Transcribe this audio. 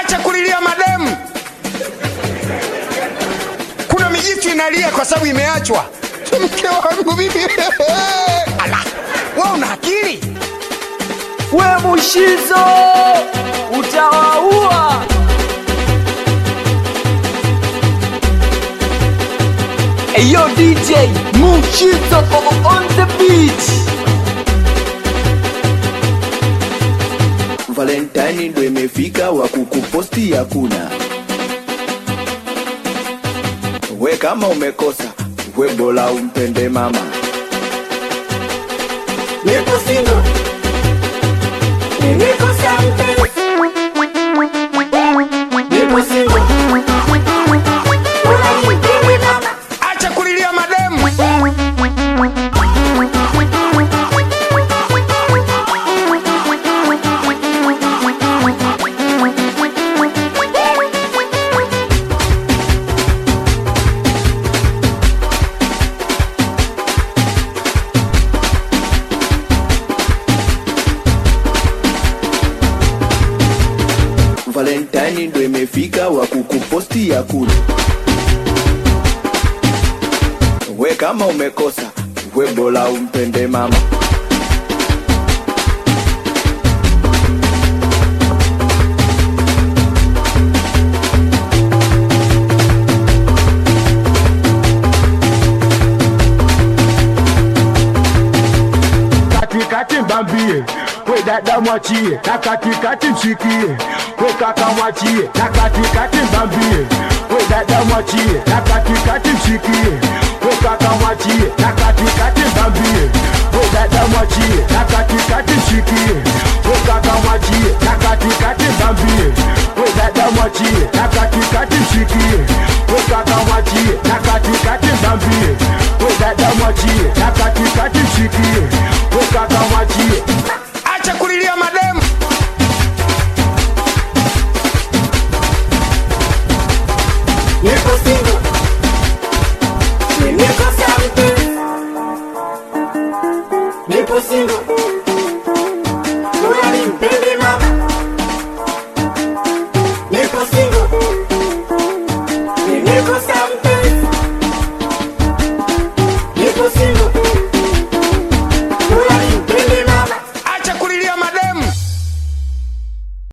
Acha kulilia mademu. Kuna mijitu inalia kwa sababu imeachwa. Mke wangu mimi. Ala, wewe una akili? We Mushizo utawaua. Eyo DJ Mushizo on the beat. Valentine ndo imefika, wa kukuposti hakuna. We kama umekosa, we bora umpende mama. Nipo single. Nimekosa mpenzi. Nipo single. Bora nimpende mama. Acha kulilia mademu. Valentine ndo imefika, wa kukuposti hakuna. We kama umekosa, we bora umpende mama. katikati mbambie we dada mwachie na katikati mshikie we kaka mwachie na katikati mbambie we dada mwachie na katikati mshikie we kaka mwachie na katikati mbambie we dada mwachie na katikati mshikie we kaka mwachie na katikati mbambie we dada mwachie na katikati mshikie we kaka mwachie na katikati mbambie we dada mwachie na katikati mshikie we kaka mwachie Acha kulilia mademu. Nipo single. Nimekosa mpenzi. Nipo single. Bora nimpende mama. Nipo single. Nimekosa